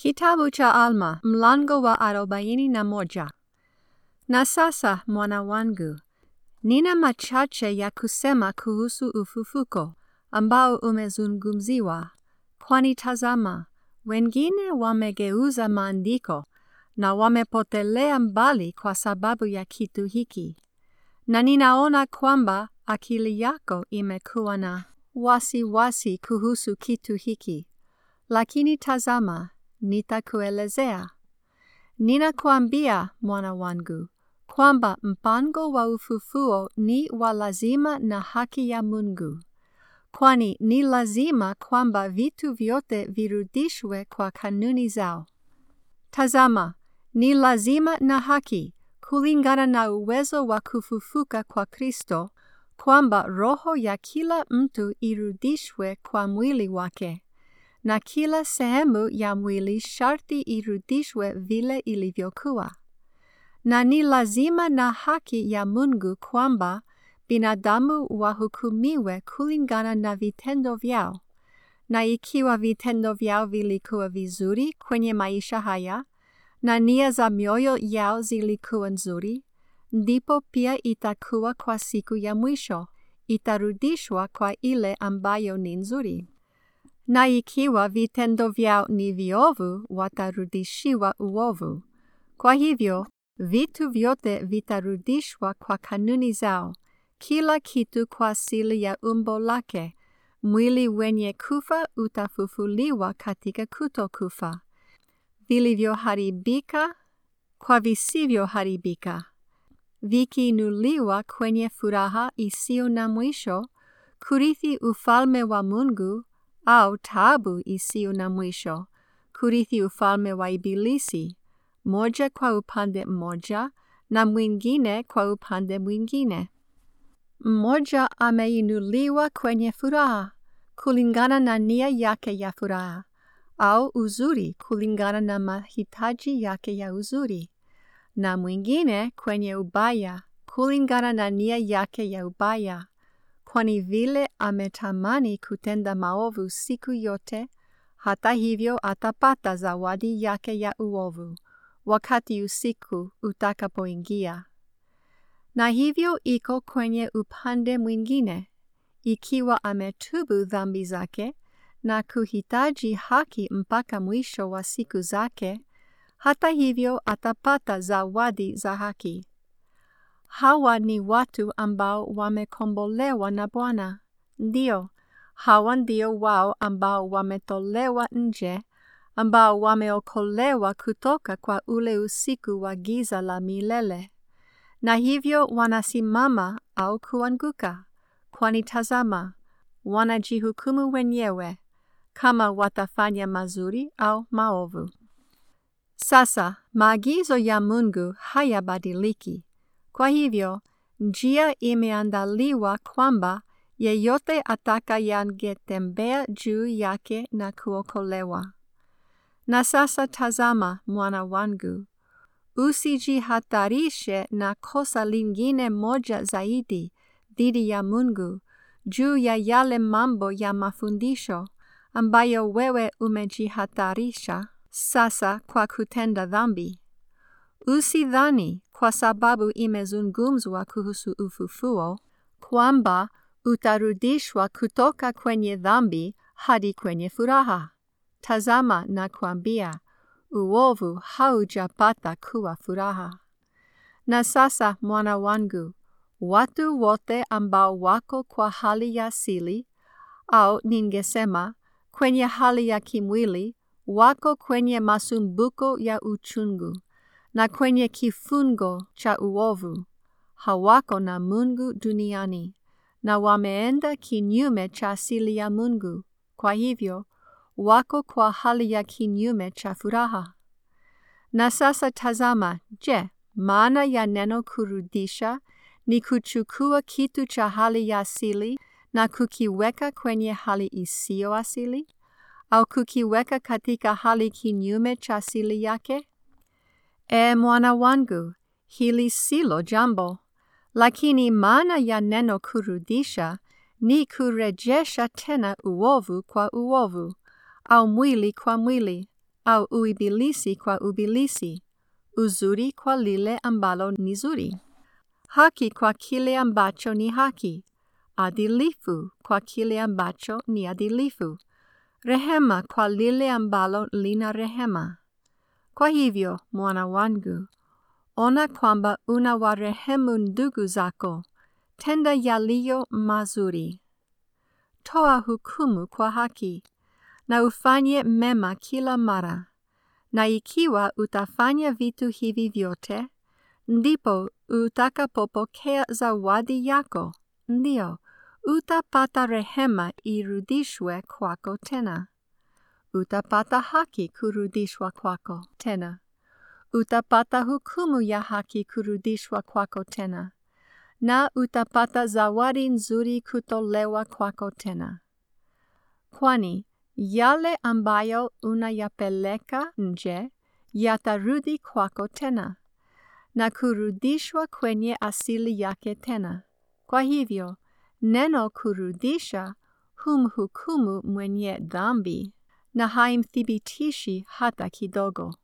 Kitabu cha Alma mlango wa arobaini na moja. Na sasa mwana wangu, nina machache ya kusema kuhusu ufufuko ambao umezungumziwa, kwani tazama, wengine wamegeuza maandiko na wamepotelea mbali kwa sababu ya kitu hiki. Na ninaona kwamba akili yako imekuwa na wasiwasi wasi kuhusu kitu hiki. Lakini tazama, nitakuelezea. Ninakuambia mwana wangu, kwamba mpango wa ufufuo ni wa lazima na haki ya Mungu. Kwani ni lazima kwamba vitu vyote virudishwe kwa kanuni zao. Tazama, ni lazima na haki kulingana na uwezo wa kufufuka kwa Kristo kwamba roho ya kila mtu irudishwe kwa mwili wake na kila sehemu ya mwili sharti irudishwe vile ilivyokuwa. Na ni lazima na haki ya Mungu kwamba binadamu wahukumiwe kulingana na vitendo vyao, na ikiwa vitendo vyao vilikuwa vizuri kwenye maisha haya, na nia za mioyo yao zilikuwa nzuri, ndipo pia itakuwa kwa siku ya mwisho, itarudishwa kwa ile ambayo ni nzuri na ikiwa vitendo vyao ni viovu, watarudishiwa uovu. Kwa hivyo, vitu vyote vitarudishwa kwa kanuni zao, kila kitu kwa asili ya umbo lake. Mwili wenye kufa utafufuliwa katika kutokufa, vilivyoharibika kwa visivyoharibika, vikiinuliwa kwenye furaha isiyo na mwisho, kurithi ufalme wa Mungu au taabu isiyo na mwisho, kurithi ufalme wa Ibilisi, moja kwa upande mmoja na mwingine kwa upande mwingine. Mmoja ameinuliwa kwenye furaha kulingana na nia yake ya furaha, au uzuri kulingana na mahitaji yake ya uzuri, na mwingine kwenye ubaya kulingana na nia yake ya ubaya kwani vile ametamani kutenda maovu siku yote, hata hivyo atapata zawadi yake ya uovu wakati usiku utakapoingia. Na hivyo iko kwenye upande mwingine, ikiwa ametubu dhambi zake na kuhitaji haki mpaka mwisho wa siku zake, hata hivyo atapata zawadi za haki. Hawa ni watu ambao wamekombolewa na Bwana. Ndio, hawa ndio wao ambao wametolewa nje, ambao wameokolewa kutoka kwa ule usiku wa giza la milele, na hivyo wanasimama au kuanguka, kwani tazama, wanajihukumu wenyewe kama watafanya mazuri au maovu. Sasa maagizo ya Mungu hayabadiliki. Kwa hivyo, njia imeandaliwa kwamba yeyote atakayangetembea juu yake na kuokolewa. Na sasa tazama, mwana wangu, usijihatarishe na kosa lingine moja zaidi dhidi ya Mungu juu ya yale mambo ya mafundisho ambayo wewe umejihatarisha sasa kwa kutenda dhambi. Usidhani kwa sababu imezungumzwa kuhusu ufufuo kwamba utarudishwa kutoka kwenye dhambi hadi kwenye furaha. Tazama na kuambia, uovu haujapata kuwa furaha. Na sasa mwana wangu, watu wote ambao wako kwa hali ya asili, au ningesema kwenye hali ya kimwili, wako kwenye masumbuko ya uchungu na kwenye kifungo cha uovu, hawako na Mungu duniani, na wameenda kinyume cha asili ya Mungu. Kwa hivyo, wako kwa hali ya kinyume cha furaha. Na sasa tazama, je, maana ya neno kurudisha ni kuchukua kitu cha hali ya asili na kukiweka kwenye hali isiyo asili, au kukiweka katika hali kinyume cha asili yake? E mwana wangu, hili silo jambo, lakini maana ya neno kurudisha ni kurejesha tena uovu kwa uovu, au mwili kwa mwili, au uibilisi kwa ubilisi, uzuri kwa lile ambalo ni zuri, haki kwa kile ambacho ni haki, adilifu kwa kile ambacho ni adilifu, rehema kwa lile ambalo lina rehema. Kwa hivyo, mwana wangu, ona kwamba unawarehemu ndugu zako, tenda yaliyo mazuri. Toa hukumu kwa haki, na ufanye mema kila mara. Na ikiwa utafanya vitu hivi vyote, ndipo utakapopokea zawadi yako, ndio, utapata rehema irudishwe kwako tena. Utapata haki kurudishwa kwako tena. Utapata hukumu ya haki kurudishwa kwako tena. Na utapata zawadi nzuri kutolewa kwako tena. Kwani yale ambayo unayapeleka nje yatarudi kwako tena na kurudishwa kwenye asili yake tena. Kwa hivyo, neno kurudisha humhukumu mwenye dhambi na haimthibitishi hata kidogo.